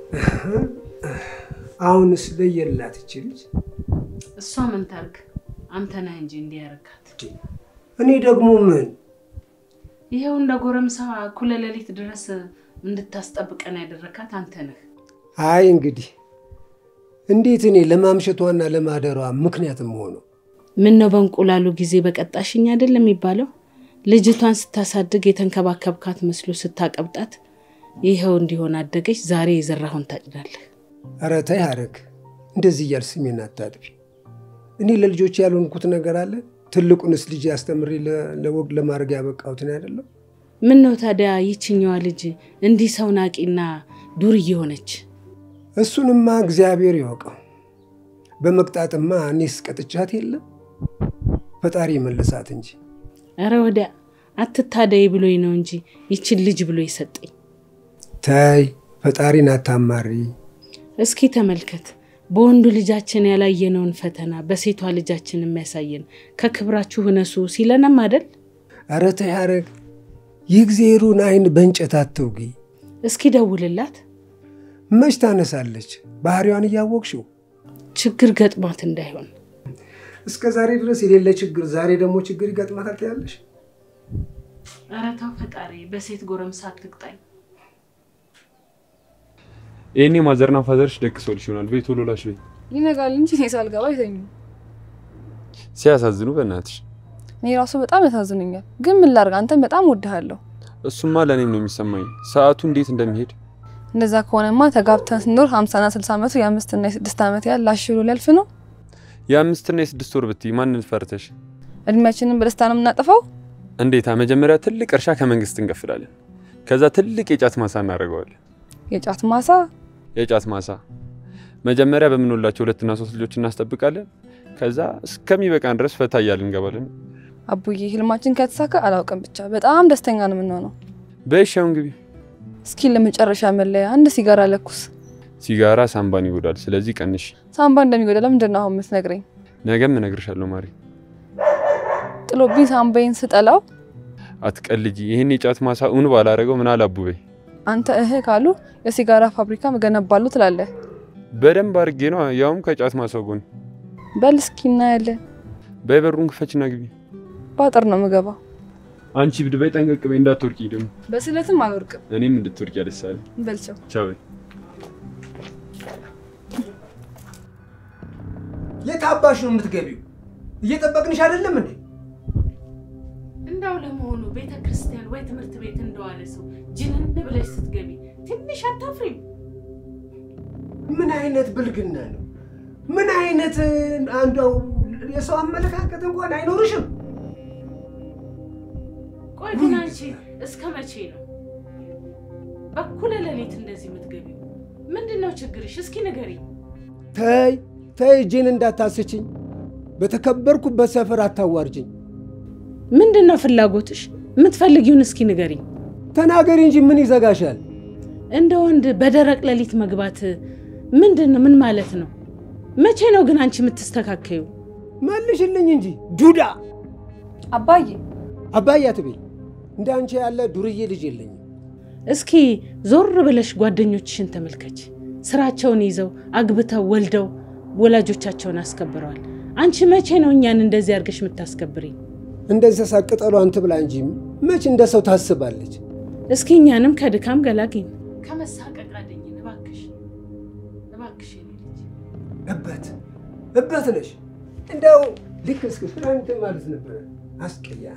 አሁንስ ለየላት ይቺ ልጅ። እሷ ምን ታርግ? አንተ ነህ እንጂ እንዲያረካት። እኔ ደግሞ ምን ይኸው እንደ ጎረምሳ እኩለ ሌሊት ድረስ እንድታስጠብቀን ያደረካት አንተ ነህ። አይ እንግዲህ እንዴት እኔ ለማምሸቷና ለማደሯ ምክንያትም ሆነው ምን ነው በእንቁላሉ ጊዜ በቀጣሽኝ አይደል የሚባለው? ልጅቷን ስታሳድግ የተንከባከብካት መስሎ ስታቀብጣት ይኸው እንዲሆን አደገች። ዛሬ የዘራሁን ታጭዳለህ። ኧረ ተይ ሐረግ፣ እንደዚህ እያል ስሜን አታጥፊ። እኔ ለልጆች ያልሆንኩት ነገር አለ? ትልቁንስ ልጅ አስተምሬ ለ- ለወግ ለማድረግ ያበቃሁትን አይደለም? ምን ነው ታዲያ ይችኛዋ ልጅ እንዲህ ሰው ናቂና ዱርዬ ሆነች? እሱንማ እግዚአብሔር ይወቀው። በመቅጣትማ እኔስ ቀጥቻት የለም ፈጣሪ መለሳት እንጂ። እረ ወዲያ አትታደይ ብሎኝ ነው እንጂ ይችን ልጅ ብሎ የሰጠኝ። ተይ ፈጣሪን አታማሪ። እስኪ ተመልከት፣ በወንዱ ልጃችን ያላየነውን ፈተና በሴቷ ልጃችን የሚያሳየን ከክብራችሁ እነሱ ሲለንም አደል? ኧረ ተይ ሐረግ፣ የእግዚአብሔሩን አይን በእንጨት አትውጊ። እስኪ ደውልላት፣ መች ታነሳለች? ባህሪዋን እያወቅሽው ችግር ገጥሟት እንዳይሆን። እስከ ዛሬ ድረስ የሌለ ችግር ዛሬ ደግሞ ችግር ይገጥማታል ትያለሽ? ኧረ ተው ፈጣሪ፣ በሴት ጎረምሳ አትቅጣኝ። ይህኔ ማዘርና ፋዘርሽ ደግሰውልሽ ይሆናል። ቤት ቶሎ ላሽ በይ። ይነጋል እንጂ እኔ ሳልገባ አይተኙም። ሲያሳዝኑ በእናትሽ። እኔ ራሱ በጣም ያሳዝኑኛል። ግን ምን ላድርግ? አንተን በጣም ወድሃለሁ። እሱማ ለእኔም ነው የሚሰማኝ ሰዓቱ እንዴት እንደሚሄድ። እንደዛ ከሆነማ ተጋብተን ስንኖር ሀምሳና ስልሳ ዓመቱ የአምስትና የስድስት ዓመት ያህል ላሽ ብሎ ሊያልፍ ነው። የአምስትና የስድስት ወር ብትይ ማንን ፈርተሽ? እድሜያችንን በደስታ ነው የምናጠፋው። እንዴታ! መጀመሪያ ትልቅ እርሻ ከመንግስት እንከፍላለን። ከዛ ትልቅ የጫት ማሳ እናደርገዋለን። የጫት ማሳ የጫት ማሳ መጀመሪያ በምንወላቸው ሁለትና ሶስት ልጆች እናስጠብቃለን። ከዛ እስከሚበቃን ድረስ ፈታ እያልን እንገባለን። አቡዬ፣ ህልማችን ከተሳካ አላውቅም፣ ብቻ በጣም ደስተኛ ነው የምንሆነው። በሻውን ግቢ። እስኪ ለመጨረሻ መለያ አንድ ሲጋራ ለኩስ። ሲጋራ ሳምባን ይጎዳል። ስለዚህ ቀንሽ። ሳምባ እንደሚጎዳ ለምንድን ነው አሁን የምትነግረኝ? ነገም እነግርሻለሁ ማሪ። ጥሎብኝ ሳምባዬን ስጠላው አትቀልጂ። ይህን የጫት ማሳ እውን ባላረገው ምን አለ አቡበይ። አንተ እህ ካሉ የሲጋራ ፋብሪካ መገነባለሁ ትላለህ። በደንብ አድርጌ ነው ያውም ከጫት ማሳው ጎን። በል እስኪ እናያለን። በበሩን ክፈችና ግቢ። ባጥር ነው ምገባው። አንቺ ብድ በይ፣ ጠንቀቅ በይ እንዳትወርቂ። ደግሞ በስለትም አልወርቅም። እኔም እንድትወርቂ ያደሳል። በልቸው ቻው በይ። የት አባሽ ነው የምትገቢው? እየጠበቅንሽ አይደለም እንዴ? እንዳው ለመሆኑ ቤተ ክርስቲያን ወይ ትምህርት ቤት እንደዋለ ሰው ጅንን ብለሽ ስትገቢ ትንሽ አታፍሪም? ምን አይነት ብልግና ነው? ምን አይነት አንዷው የሰው አመለካከት እንኳን አይኖርሽም? ቆይ ግን አንቺ እስከ መቼ ነው በኩለ ሌሊት እንደዚህ የምትገቢው? ምንድን ነው ችግርሽ? እስኪ ንገሪኝ። ተይ ተይ፣ እጄን እንዳታስችኝ። በተከበርኩበት ሰፈር አታዋርጅኝ። ምንድን ነው ፍላጎትሽ? የምትፈልጊውን እስኪ ንገሪኝ። ተናገሪ እንጂ ምን ይዘጋሻል? እንደ ወንድ በደረቅ ሌሊት መግባት ምንድን ነው? ምን ማለት ነው? መቼ ነው ግን አንቺ የምትስተካከዩ? መልሽልኝ እንጂ ዱዳ። አባዬ አባዬ አትበይ። እንደ አንቺ ያለ ዱርዬ ልጅ የለኝም። እስኪ ዞር ብለሽ ጓደኞችሽን ተመልከች። ስራቸውን ይዘው አግብተው ወልደው ወላጆቻቸውን አስከብረዋል። አንቺ መቼ ነው እኛን እንደዚህ አድርገሽ የምታስከብሪኝ? እንደ እንስሳ ቅጠሏን ትብላ እንጂ መች እንደ ሰው ታስባለች? እስኪ እኛንም ከድካም ገላግኝ። ከመሳቀቅ አድኝን እባክሽ፣ እባክሽ የኔ ልጅ። እበት እበት ነሽ። እንደው ልክ እስክ ፍራንክ ማለት ነበረ። አስቀያ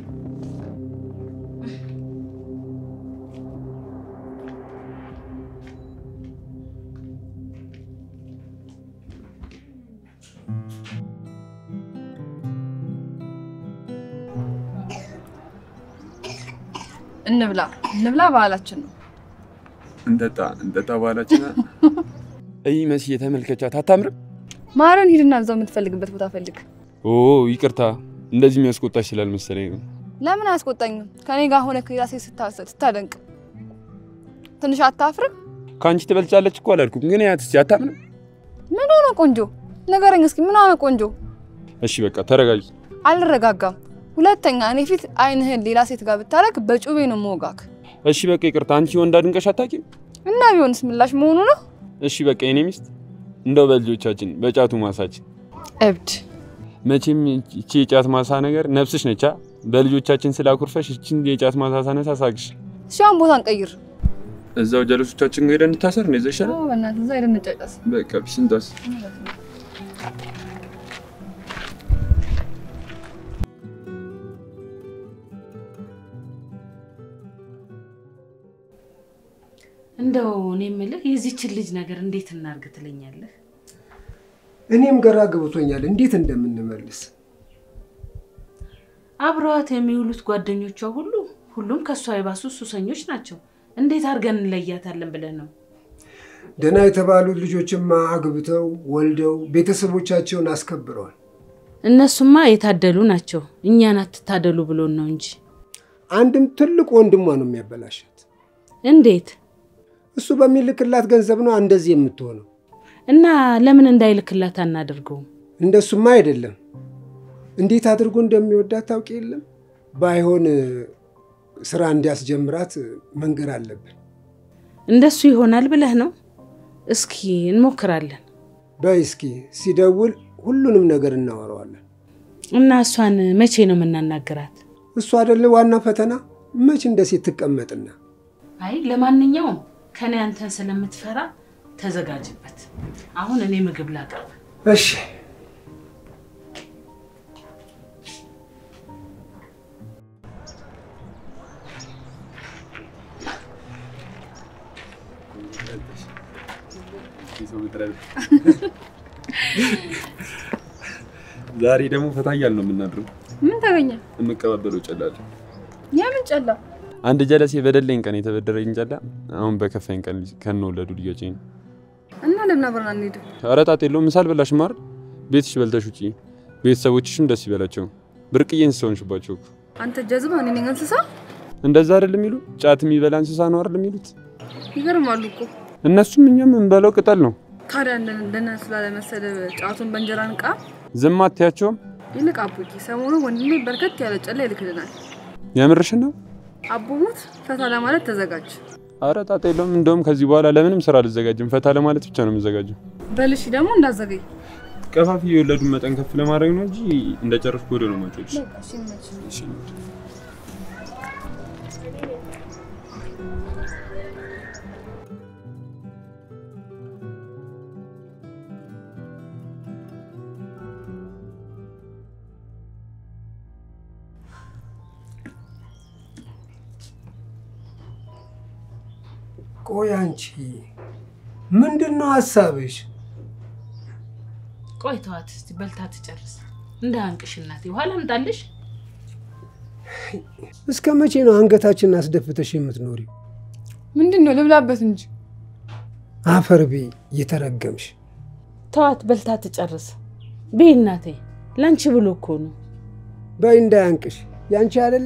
እንብላ እንብላ፣ ባህላችን ነው። እንጠጣ እንጠጣ ባህላችን። እይ መሲ የተመልከቻት አታምርም? ማረን፣ ሂድና እዛው የምትፈልግበት ቦታ ፈልግ። ኦ ይቅርታ፣ እንደዚህ የሚያስቆጣሽ ስላልመሰለኝ ነው። ለምን አያስቆጣኝም? ከኔ ጋር ሆነ ከሌላ ሴት ስታሰብ ስታደንቅ ትንሽ አታፍርም? ከአንቺ ትበልጫለች እኮ አላልኩም፣ ግን ያት እስኪ አታምንም? ምን ሆነ ቆንጆ? ንገረኝ እስኪ ምን ሆነ ቆንጆ? እሺ በቃ ተረጋጊ። አልረጋጋም። ሁለተኛ እኔ ፊት አይንህን ሌላ ሴት ጋር ብታረግ በጩቤ ነው መወጋክ። እሺ በቃ ይቅርታ። አንቺ ወንድ አድንቀሽ አታውቂም? እና ቢሆንስ ምላሽ መሆኑ ነው? እሺ በቃ የኔ ሚስት እንደው በልጆቻችን በጫቱ ማሳችን እብድ መቼም እቺ የጫት ማሳ ነገር ነፍስሽ ነቻ። በልጆቻችን ስላኩርፈሽ እቺን የጫት ማሳ ሳነሳ ሳቅሽ። እሺውን ቦታ እንቀይር። እዛው ጀለሶቻችን ጋር ሄደን እንታሰር ነው ይዘሻል። በእናትህ እዛ ሄደን እንጫጫስ። በቃ ቢስንታስ እንደው እኔ የምልህ የዚችን ልጅ ነገር እንዴት እናርግ ትለኛለህ? እኔም ግራ ገብቶኛል እንዴት እንደምንመልስ። አብረዋት የሚውሉት ጓደኞቿ ሁሉ ሁሉም ከእሷ የባሱ ሱሰኞች ናቸው። እንዴት አድርገን እንለያታለን ብለህ ነው? ደህና የተባሉት ልጆችማ አግብተው ወልደው ቤተሰቦቻቸውን አስከብረዋል። እነሱማ የታደሉ ናቸው። እኛን አትታደሉ ብሎን ነው እንጂ። አንድም ትልቅ ወንድሟ ነው የሚያበላሻት። እንዴት እሱ በሚልክላት ገንዘብ ነው እንደዚህ የምትሆነው። እና ለምን እንዳይልክላት አናደርገውም? እንደሱማ አይደለም። እንዴት አድርጎ እንደሚወዳት ታውቂ የለም። ባይሆን ስራ እንዲያስጀምራት መንገር አለብን። እንደሱ ይሆናል ብለህ ነው? እስኪ እንሞክራለን። በይ እስኪ ሲደውል ሁሉንም ነገር እናወራዋለን። እና እሷን መቼ ነው የምናናገራት? እሱ አይደለ ዋና ፈተና። መች እንደ ሴት ትቀመጥና አይ ለማንኛውም ከኔ አንተን ስለምትፈራ ተዘጋጅበት። አሁን እኔ ምግብ ላቅርብ። እሺ ዛሬ ደግሞ ፈታ እያልን ነው የምናድረው። ምን ተገኘ? የምቀባበለው ጨላለ የምን ጨላ? አንድ ጀለሴ በደለኝ ቀን የተበደረኝ ጨላ አሁን በከፋኝ ቀን ከነወለዱ ልጆቼ ነው። እና ለምን አብረን አንሄድም? ኧረ ጣጣ የለውም። ምሳል በላሽ ማር ቤትሽ በልተሽ ውጪ፣ ቤተሰቦችሽም ደስ ይበላቸው። ብርቅዬ እንስሳ ሆንሽባቸው እኮ። አንተ ጀዝባ፣ እኔ ነኝ እንስሳ። እንደዛ አይደል የሚሉ ጫት የሚበላ እንስሳ ነው አይደል የሚሉት? ይገርማሉ እኮ። እነሱም እኛም እንበላው ቅጠል ነው። ታዲያ እንደ እንደነ ስላለመሰለ ጫቱን በእንጀራ ንቃ። ዝም አትያቸውም። ይልቅ አቡኪ፣ ሰሞኑ ወንድሜ በርከት ያለ ጨላ ይልክልናል። የምርሽን ነው? አቡሙት ፈታ ለማለት ተዘጋጅ። ኧረ ጣጣ የለውም። እንደውም ከዚህ በኋላ ለምንም ስራ አልዘጋጅም። ፈታ ለማለት ብቻ ነው የምዘጋጀው። በልሽ ደግሞ እንዳዘገይ ቀፋፊ የወለዱን መጠን ከፍ ለማድረግ ነው እንጂ እንደጨረስኩ ወደ ነው ማጮች። ቆይ አንቺ ምንድን ነው ሀሳብሽ? ቆይ ተዋት እስቲ በልታ ትጨርስ። እንደ አንቅሽ እናቴ ውሃ ላምጣልሽ? እስከ መቼ ነው አንገታችንን አስደፍተሽ የምትኖሪው? ምንድን ነው ልብላበት እንጂ አፈር ቤ እየተረገምሽ። ተዋት በልታ ትጨርስ። ቤ እናቴ ላንቺ ብሎ እኮ ነው። በይ እንዳያንቅሽ። ያንቺ አይደለ?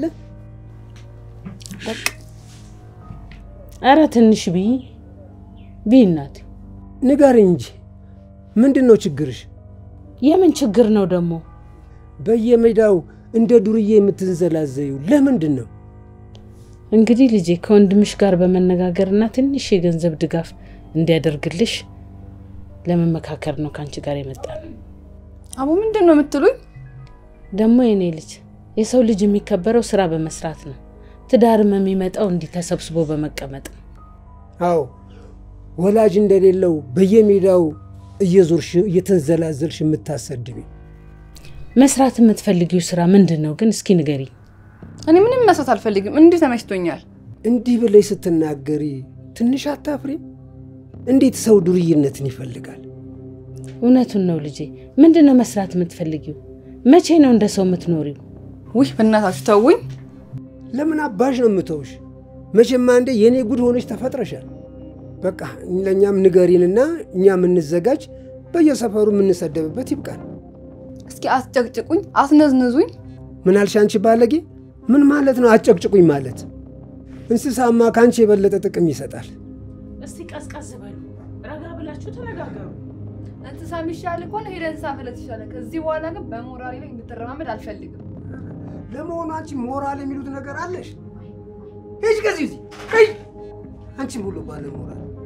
አረ ትንሽ ብይ ብይ እናቴ። ንገሪ እንጂ ምንድን ነው ችግርሽ? የምን ችግር ነው ደግሞ? በየሜዳው እንደ ዱርዬ የምትንዘላዘዩ ለምንድን ነው? እንግዲህ ልጄ ከወንድምሽ ጋር በመነጋገርና ትንሽ የገንዘብ ድጋፍ እንዲያደርግልሽ ለመመካከር ነው ከአንቺ ጋር የመጣ ነው። አቡ ምንድን ነው የምትሉኝ? ደግሞ የኔ ልጅ የሰው ልጅ የሚከበረው ስራ በመስራት ነው። ትዳርም የሚመጣው እንዲህ ተሰብስቦ በመቀመጥ ነው። አዎ ወላጅ እንደሌለው በየሜዳው እየዞርሽ እየተንዘላዘልሽ የምታሰድቢ መስራት የምትፈልጊው ስራ ምንድን ነው ግን? እስኪ ንገሪ። እኔ ምንም መስራት አልፈልግም። እንዲህ ተመችቶኛል። እንዲህ ብለሽ ስትናገሪ ትንሽ አታፍሪም? እንዴት ሰው ዱርይነትን ይፈልጋል? እውነቱን ነው ልጄ። ምንድን ነው መስራት የምትፈልጊው? መቼ ነው እንደ ሰው የምትኖሪው? ውይ በእናታችሁ ተውኝ። ለምን አባሽ ነው የምተውሽ? መቼም አንዴ የእኔ ጉድ ሆነች ተፈጥረሻል። በቃ ለእኛም ንገሪንና እኛ የምንዘጋጅ በየሰፈሩ የምንሰደብበት ይብቃል። እስኪ አስጨቅጭቁኝ፣ አስነዝንዙኝ። ምን አልሽ አንቺ ባለጌ? ምን ማለት ነው አጨቅጭቁኝ ማለት? እንስሳማ ከአንቺ የበለጠ ጥቅም ይሰጣል። እስቲ ቀዝቀዝ በሉ፣ ረጋ ብላችሁ ተነጋገሩ። እንስሳ የሚሻል ከሆነ ሄደ እንስሳ ፈለት ይሻላል። ከዚህ በኋላ ግን በሞራሌ ላይ እንድትረማመድ አልፈልግም። ለመሆኑ አንቺ ሞራል የሚሉት ነገር አለሽ? ሂጅ ከዚህ እዚህ ሂጅ። አንቺም ሁሉ ባለ ሞራል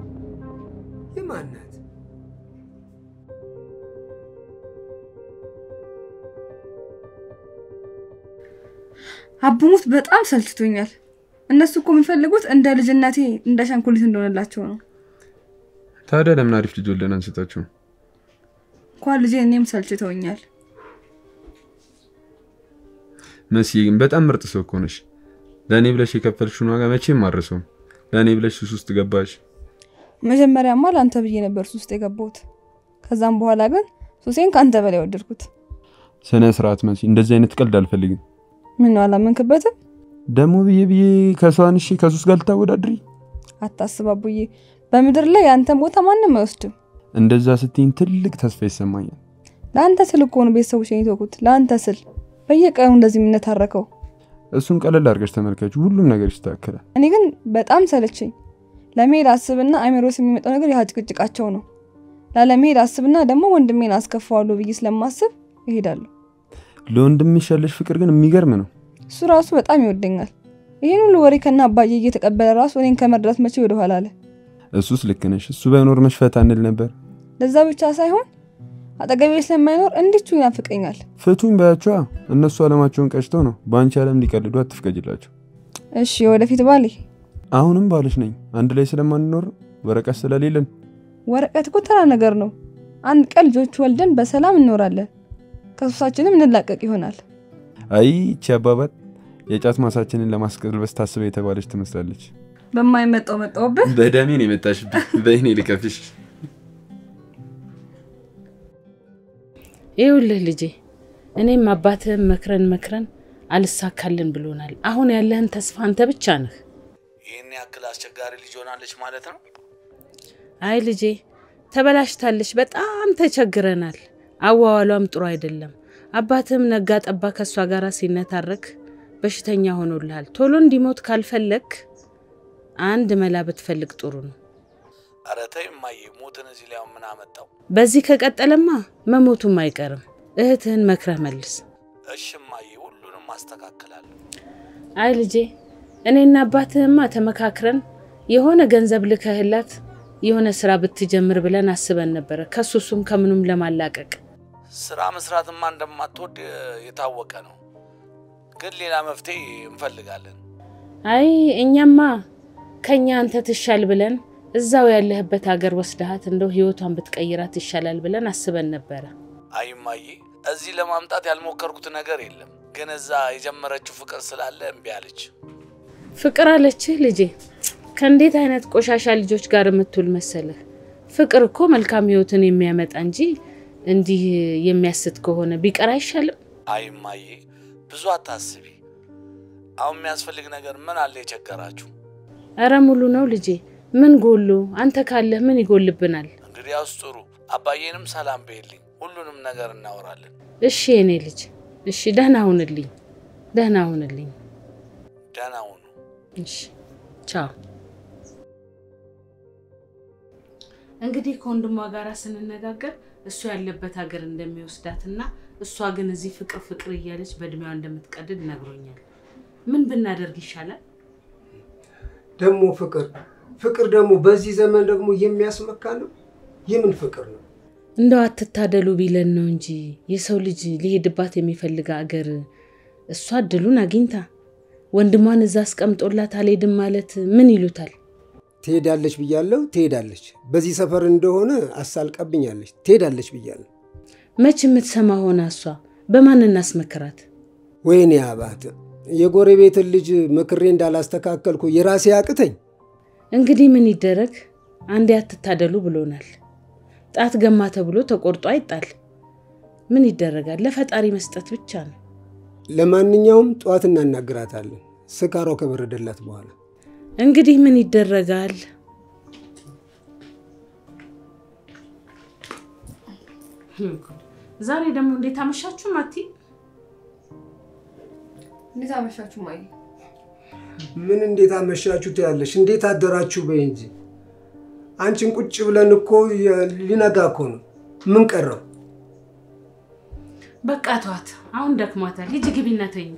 የማን ናት? አቡሙት በጣም ሰልችቶኛል። እነሱ እኮ የሚፈልጉት እንደ ልጅነቴ እንደ ሸንኩሊት እንደሆነላቸው ነው። ታዲያ ለምን አሪፍ ልጅ ወልደን አንስጣቸው? እንኳን ልጄ እኔም ሰልችተውኛል። መስዬ ግን በጣም ምርጥ ሰው እኮ ነሽ። ለእኔ ብለሽ የከፈልሽውን ዋጋ መቼም አልረሳውም። ለእኔ ብለሽ ሱስ ውስጥ ገባሽ። መጀመሪያማ ለአንተ ብዬ ነበር ሱስ ውስጥ የገባሁት። ከዛም በኋላ ግን ሱሴን ከአንተ በላይ ወደድኩት። ስነ ስርዓት መሲ፣ እንደዚህ አይነት ቀልድ አልፈልግም። ምን ነው አላመንክበትም? ደግሞ ብዬ ብዬ ከሰው አንሺ ከሱስ ጋር ልታወዳድሪ? አታስብ አቡዬ፣ በምድር ላይ የአንተን ቦታ ማንም አይወስድም። እንደዛ ስትይኝ ትልቅ ተስፋ ይሰማኛል። ለአንተ ስል እኮ ነው ቤተሰቦች የተውኩት። ለአንተ ስል በየቀኑ እንደዚህ የምንታረከው። እሱን ቀለል አድርገሽ ተመልከች፣ ሁሉም ነገር ይስተካከላል። እኔ ግን በጣም ሰለቸኝ። ለመሄድ አስብና አይምሮስ የሚመጣው ነገር ያ ጭቅጭቃቸው ነው። ላለመሄድ አስብና ደግሞ ወንድሜን አስከፋዋለሁ ብዬ ስለማስብ እሄዳለሁ። ለወንድምሽ ያለሽ ፍቅር ግን የሚገርም ነው። እሱ ራሱ በጣም ይወደኛል። ይህን ሁሉ ወሬ ከና አባዬ እየተቀበለ ራሱ እኔን ከመርዳት መቼ ወደኋላ አለ። እሱስ ልክ ነሽ። እሱ ባይኖር መሽፈት አንል ነበር። ለዛ ብቻ ሳይሆን አጠገቤ ስለማይኖር እንዲቹ ይናፍቀኛል። ፍቱኝ ባያቸዋ። እነሱ አለማቸውን ቀጭተው ነው። በአንቺ አለም ሊቀልዱ አትፍቀጅላቸው። እሺ ወደፊት ባሌ አሁንም ባልሽ ነኝ። አንድ ላይ ስለማንኖር ወረቀት ስለሌለን ወረቀት እኮ ተራ ነገር ነው። አንድ ቀን ልጆች ወልደን በሰላም እንኖራለን። ከሱሳችንም እንላቀቅ ይሆናል። አይ ይቺ አባባል የጫት ማሳችንን ለማስቀልበስ ታስበ የተባለች ትመስላለች። በማይመጣው መጣውብህ። በደሜ ነው የመጣሽብኝ። በይኔ ልቀፍሽ። ይኸውልህ ልጄ፣ እኔም አባትህም መክረን መክረን አልሳካልን ብሎናል። አሁን ያለህን ተስፋ አንተ ብቻ ነህ። ይህን ያክል አስቸጋሪ ልጅ ሆናለች ማለት ነው። አይ ልጄ፣ ተበላሽታለች። በጣም ተቸግረናል። አዋዋሏም ጥሩ አይደለም። አባትህም ነጋ ጠባ ከእሷ ጋር ሲነታረክ በሽተኛ ሆኖልሃል። ቶሎ እንዲሞት ካልፈለግ አንድ መላ ብትፈልግ ጥሩ ነው። ኧረ ተይ እማዬ፣ ሞትን እዚህ ላይ ምን አመጣው? በዚህ ከቀጠለማ መሞቱም አይቀርም። እህትህን መክረህ መልስ። እሺ እማዬ፣ ሁሉንም አስተካክላለሁ። አይ ልጄ፣ እኔና አባትህማ ተመካክረን የሆነ ገንዘብ ልከህላት የሆነ ስራ ብትጀምር ብለን አስበን ነበረ፣ ከሱሱም ከምኑም ለማላቀቅ። ስራ መስራትማ እንደማትወድ የታወቀ ነው፣ ግን ሌላ መፍትሄ እንፈልጋለን። አይ እኛማ ከኛ አንተ ትሻል ብለን እዛው ያለህበት ሀገር ወስደሃት እንደው ህይወቷን ብትቀይራት ይሻላል ብለን አስበን ነበረ። አይ እማዬ፣ እዚህ ለማምጣት ያልሞከርኩት ነገር የለም፣ ግን እዛ የጀመረችው ፍቅር ስላለ እምቢ አለች። ፍቅር አለችህ ልጄ? ከእንዴት አይነት ቆሻሻ ልጆች ጋር የምትውል መሰለህ? ፍቅር እኮ መልካም ህይወትን የሚያመጣ እንጂ እንዲህ የሚያስት ከሆነ ቢቀር አይሻልም? አይ እማዬ፣ ብዙ አታስቢ። አሁን የሚያስፈልግ ነገር ምን አለ የቸገራችሁ? እረ ሙሉ ነው ልጄ። ምን ጎሎ? አንተ ካለህ ምን ይጎልብናል? እንግዲያውስ ጥሩ። አባዬንም ሰላም በይልኝ፣ ሁሉንም ነገር እናወራለን። እሺ የኔ ልጅ፣ እሺ ደህና ሁንልኝ፣ ደህና ሁንልኝ። ደህና ሁኑ። እሺ ቻው። እንግዲህ ከወንድሟ ጋር ስንነጋገር እሱ ያለበት ሀገር እንደሚወስዳትና እሷ ግን እዚህ ፍቅር ፍቅር እያለች በእድሜዋ እንደምትቀድድ ነግሮኛል። ምን ብናደርግ ይሻላል? ደግሞ ፍቅር ፍቅር ደግሞ በዚህ ዘመን ደግሞ የሚያስመካ ነው። የምን ፍቅር ነው? እንደው አትታደሉ ቢለን ነው እንጂ የሰው ልጅ ሊሄድባት የሚፈልግ አገር እሷ እድሉን አግኝታ ወንድሟን እዛ አስቀምጦላት አልሄድም ማለት ምን ይሉታል? ትሄዳለች ብያለሁ፣ ትሄዳለች። በዚህ ሰፈር እንደሆነ አሳልቃብኛለች። ትሄዳለች ብያለሁ። መች የምትሰማ ሆና እሷ በማን እናስመክራት? ወይኔ አባት፣ የጎረቤትን ልጅ ምክሬ እንዳላስተካከልኩ የራሴ አቅተኝ። እንግዲህ ምን ይደረግ፣ አንዴ አትታደሉ ብሎናል። ጣት ገማ ተብሎ ተቆርጦ አይጣል። ምን ይደረጋል? ለፈጣሪ መስጠት ብቻ ነው። ለማንኛውም ጠዋት እናናግራታለን፣ ስካሯ ከበረደላት በኋላ። እንግዲህ ምን ይደረጋል? ዛሬ ደግሞ እንዴት አመሻችሁ ማቲ? እንዴት አመሻችሁ ማየ? ምን እንዴት አመሻችሁ ትያለሽ? እንዴት አደራችሁ በይ እንጂ። አንቺን ቁጭ ብለን እኮ የ- ሊነጋ እኮ ነው። ምን ቀረው? በቃ ተዋት፣ አሁን ደክሟታል። ሂጂ ግቢና ተኝ።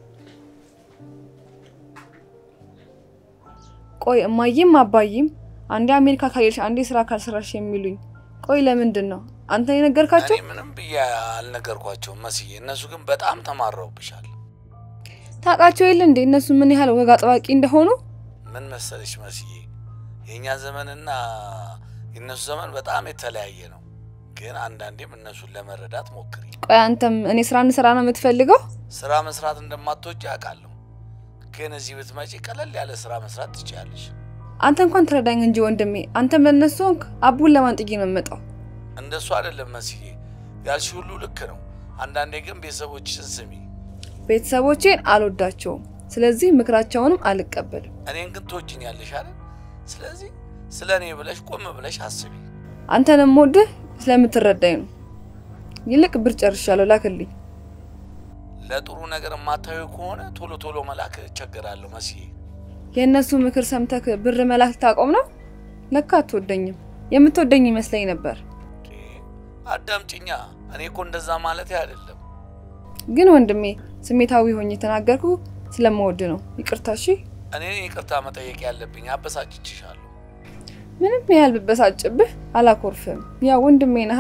ቆይ እማዬም አባዬም አንዴ አሜሪካ ካልሄድሽ አንዴ ስራ ካልሰራሽ የሚሉኝ? ቆይ ለምንድን ነው አንተ የነገርካቸው? እኔ ምንም ብዬ አልነገርኳቸውም መስዬ፣ እነሱ ግን በጣም ተማረውብሻል። ታውቃቸው የለ እንዴ እነሱ ምን ያህል ወግ አጥባቂ እንደሆኑ? ምን መሰለሽ መስዬ፣ የእኛ ዘመንና የእነሱ ዘመን በጣም የተለያየ ነው። ግን አንዳንዴም እነሱን ለመረዳት ሞክሪ። ቆይ አንተም እኔ ስራ እንስራ ነው የምትፈልገው? ስራ መስራት እንደማትወጪ አውቃለሁ፣ ግን እዚህ ብትመጪ ቀለል ያለ ስራ መስራት ትችያለሽ። አንተ እንኳን ትረዳኝ እንጂ ወንድሜ። አንተ በእነሱ ሆንክ አቡን ለማን ጥዬ ነው የምመጣው? እንደሱ አይደለም መስዬ፣ ያልሽ ሁሉ ልክ ነው። አንዳንዴ ግን ቤተሰቦችሽን ስሚ። ቤተሰቦቼን አልወዳቸውም፣ ስለዚህ ምክራቸውንም አልቀበልም። እኔን ግን ትወጂኛለሽ አይደል? ስለዚህ ስለ እኔ ብለሽ ቆም ብለሽ አስቢ። አንተንም ወድህ ስለምትረዳኝ ነው። ይልቅ ብር ጨርሻለሁ፣ ላክልኝ። ለጥሩ ነገር የማታዩ ከሆነ ቶሎ ቶሎ መላክ እቸገራለሁ መስዬ። የእነሱ ምክር ሰምተክ ብር መላክ ታቆም ነው? ለካ አትወደኝም። የምትወደኝ ይመስለኝ ነበር። እንዴ፣ አዳምጪኛ። እኔ እኮ እንደዛ ማለት አይደለም። ግን ወንድሜ ስሜታዊ ሆኜ የተናገርኩ ስለምወድ ነው። ይቅርታ እሺ። እኔ ይቅርታ መጠየቅ ያለብኝ አበሳጭችሻለሁ። ምንም ያህል ብበሳጭብህ አላኮርፍም። ያ ወንድሜ ነሃ።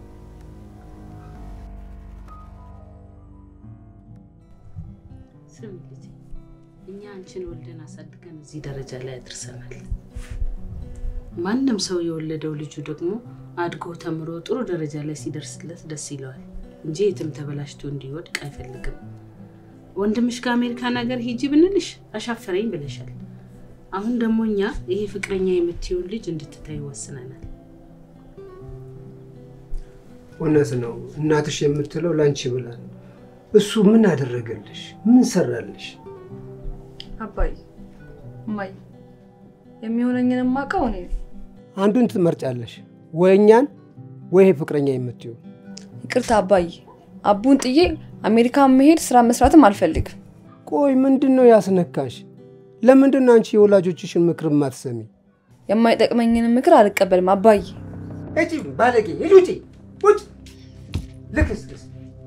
ስም ልጅ እኛ አንቺን ወልደን አሳድገን እዚህ ደረጃ ላይ አድርሰናል። ማንም ሰው የወለደው ልጁ ደግሞ አድጎ ተምሮ ጥሩ ደረጃ ላይ ሲደርስለት ደስ ይለዋል እንጂ የትም ተበላሽቶ እንዲወድቅ አይፈልግም። ወንድምሽ ከአሜሪካን ሀገር ሂጂ ብንልሽ አሻፈረኝ ብለሻል። አሁን ደግሞ እኛ ይሄ ፍቅረኛ የምትይውን ልጅ እንድትታይ ወስነናል። እውነት ነው እናትሽ የምትለው ላንቺ ብላ ነው። እሱ ምን አደረገልሽ? ምን ሰራልሽ? አባይ እማይ የሚሆነኝን የማውቀው እኔ ነኝ። አንዱን ትመርጫለሽ፣ ወይ እኛን ወይ ይሄ ፍቅረኛ የምትይው። ይቅርታ አባይ፣ አቡን ጥዬ አሜሪካን መሄድ ስራ መስራትም አልፈልግም። ቆይ ምንድን ነው ያስነካሽ? ለምንድን ነው አንቺ የወላጆችሽን ምክር ማትሰሚ? የማይጠቅመኝን ምክር አልቀበልም አባይ። እጪ ባለጌ ሂድ ውጪ ውጭ ልክስክስ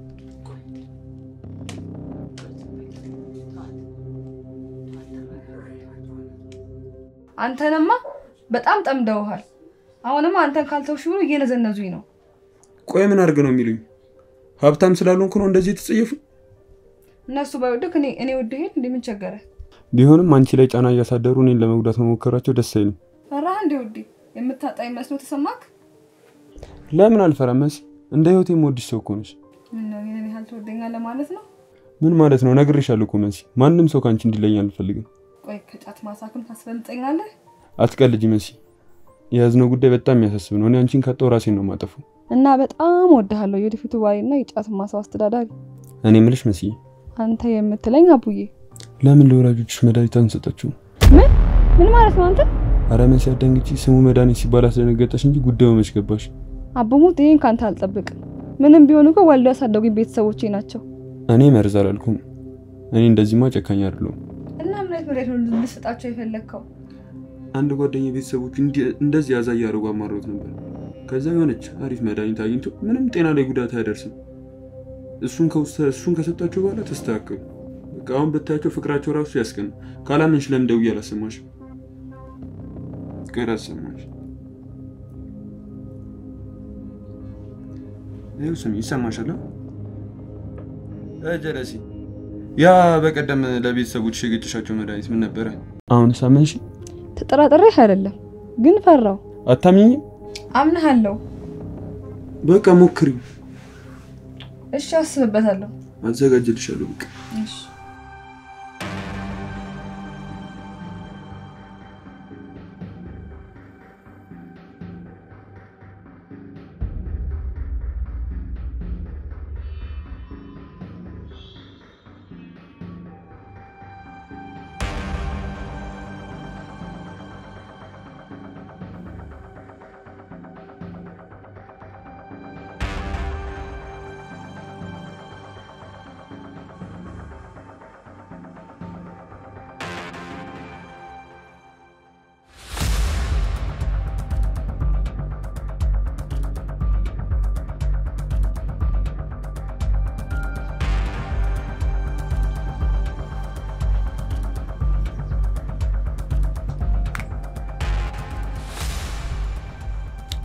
አንተንማ በጣም ጠምደውሃል። አሁንማ አንተን ካልተውሽ ብሎ እየነዘነዙኝ ነው። ቆይ ምን አድርግ ነው የሚሉኝ? ሀብታም ስላልሆንኩ ነው እንደዚህ የተጸየፉ? እነሱ ባይወድክ እኔ እኔ ወድ ሄድ እንደምን ቸገረ? ቢሆንም አንቺ ላይ ጫና እያሳደሩ እኔን ለመጉዳት መሞከራቸው ደስ አይልም። ፈራህ እንዴ ውዴ? የምታጣኝ መስሎ ተሰማክ? ለምን አልፈራም መሲ? እንደ ህይወት የምወድሽ ሰው እኮ ነሽ። ምን ነው ይሄን ያህል ትወደኛለህ ማለት ነው? ምን ማለት ነው? ነግሬሻለሁ እኮ መሲ፣ ማንም ሰው ከአንቺ እንዲለኝ አልፈልግም። ቆይ ከጫት ማሳክም ታስበልጠኛለህ? አትቀልጂ መሲ። የያዝነው ጉዳይ በጣም የሚያሳስብ ነው። እኔ አንቺን ካጣሁ ራሴን ነው ማጠፉ። እና በጣም ወድሃለሁ የወደፊቱ ባሌና የጫት ማሳው አስተዳዳሪ እኔ ምልሽ መሲ፣ አንተ የምትለኝ አቡዬ። ለምን ለወላጆችሽ መድኃኒት አንሰጣችሁ? ምን ምን ማለት ነው አንተ? አረ መሲ አዳንግጪ። ስሙ መድኃኒት ሲባል አስደነገጠሽ እንጂ ጉዳዩ መች ገባሽ? አቡሙት ይሄን ካንተ አልጠብቅም። ምንም ቢሆን እኮ ወልደው ያሳደጉኝ ቤተሰቦቼ ናቸው። እኔ መርዝ አላልኩም። እኔ እንደዚህማ ጨካኝ አይደለሁም። እና ምሬት ምሬት ነው ልሰጣቸው የፈለግከው? አንድ ጓደኛ ቤተሰቦቹ እንደዚህ ያዛ እያደረጉ አማሮት ነበር። ከዛ የሆነች አሪፍ መድኃኒት አግኝቶ ምንም ጤና ላይ ጉዳት አያደርስም። እሱን ከውስተ- እሱን ከሰጣቸው በኋላ ተስተካከሉ። በቃ አሁን ብታያቸው ፍቅራቸው ራሱ ያስቀና። ካላመንሽ ለምን ደውዬ አላሰማሽም? ቆይ ላሰማሽ። ይኸው ስሚ፣ ይሰማሻል? እ ጀለሲ ያ በቀደም ለቤተሰቦች የገጭሻቸው መድኃኒት ምን ነበረ? አሁን ሳመንሽ? ተጠራጥሬህ አይደለም ግን ፈራው። አታምኝም? አምንሃለሁ። በቃ ሞክሪው። እሺ አስብበታለሁ። አዘጋጅልሻለሁ። በቃ እሺ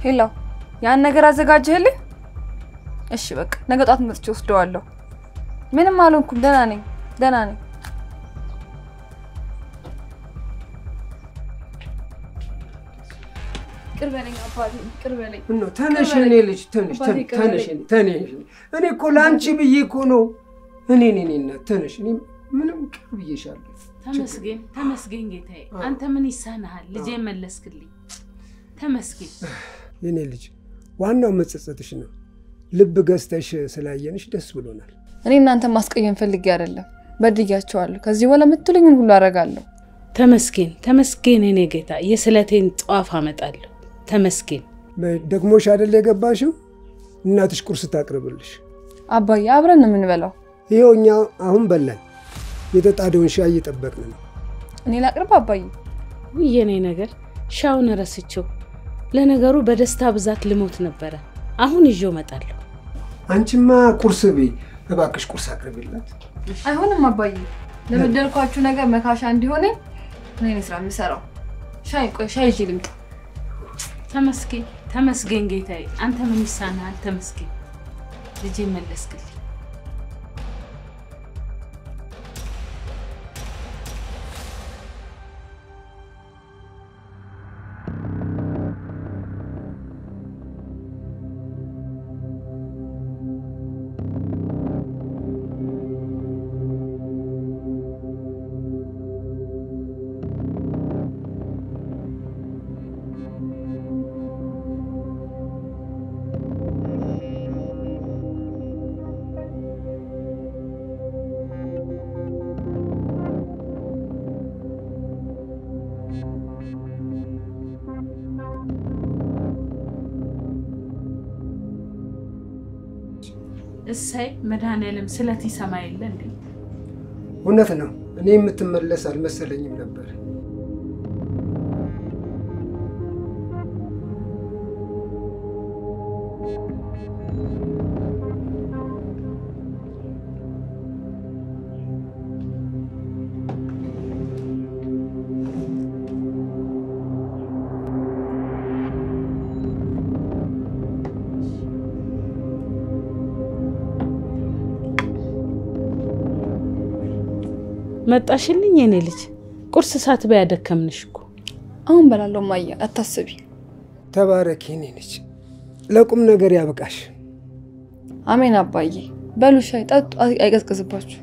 ሄሎ፣ ያን ነገር አዘጋጀህልኝ? እሺ በቃ ነገ ጧት መጥቼ ወስደዋለሁ። ምንም አልሆንኩም፣ ደህና ነኝ፣ ደህና ነኝ። ቅር በለኝ አባቴ፣ ቅር በለኝ። ምነው ተነሽ፣ እኔ ልጅ ተነሽ፣ አባቴ ተነሽ፣ ተነሽ፣ ተነሽ። እኔ እኮ ለአንቺ ብዬ እኮ ነው። እኔ እኔ እኔ እናት ተነሽ። እኔ ምንም ቅር ብዬሻለሁ። ተመስገን ተመስገን ጌታዬ፣ አንተ ምን ይሳንሃል? ልጄ መለስክልኝ። ተመስገን። የኔ ልጅ ዋናው መጸጸትሽ ነው። ልብ ገዝተሽ ስላየንሽ ደስ ብሎናል። እኔ እናንተ ማስቀየም ፈልጌ አይደለም፣ በድያቸዋለሁ። ከዚህ በኋላ የምትሉኝን ሁሉ አደርጋለሁ። ተመስገን ተመስገን፣ እኔ ጌታ የስለቴን ጧፍ አመጣለሁ። ተመስገን። ደግሞሽ አይደል የገባሽው? እናትሽ ቁርስ ታቅርብልሽ። አባዬ አብረን ነው የምንበላው። ይኸው እኛ አሁን በላን። የተጣደውን ሻይ እየጠበቅን ነው። እኔ ላቅርብ አባዬ? ውይ የኔ ነገር ሻውን ረስቼው። ለነገሩ በደስታ ብዛት ልሞት ነበረ። አሁን ይዤው እመጣለሁ። አንቺማ ቁርስ ብይ እባክሽ፣ ቁርስ አቅርቢላት። አይሆንም አባዬ፣ ለበደልኳችሁ ነገር መካሻ እንዲሆነኝ እኔ ነኝ ስራ የምሰራው። ሻይ ቆይ ሻይ ይዤ ልምጣ። ተመስገን ተመስገን ጌታዬ፣ አንተ ምን ይሳንሃል? ተመስገን ልጄ መለስክልኝ። እሰይ መድኃኒዓለም ስለት ይሰማ የለ እንዴ? እውነት ነው። እኔ የምትመለስ አልመሰለኝም ነበር። መጣሽልኝ የኔ ልጅ። ቁርስ ሳትበይ ያደከምንሽ እኮ። አሁን በላለሁ ማየ፣ አታስቢ። ተባረኪ የኔ ልጅ፣ ለቁም ነገር ያብቃሽ። አሜን አባዬ። በሉ ሻይ ጠጡ፣ አይቀዝቅዝባችሁ።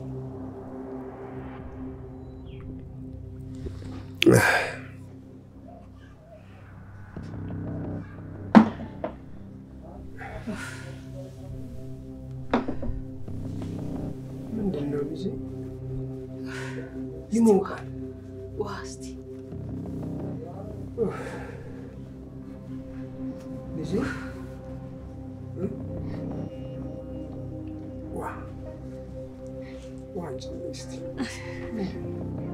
ምንድን ነው ልጄ? ይሞቃል። ውሃ እስቲ ልጄ ዋ ዋንጭ እስቲ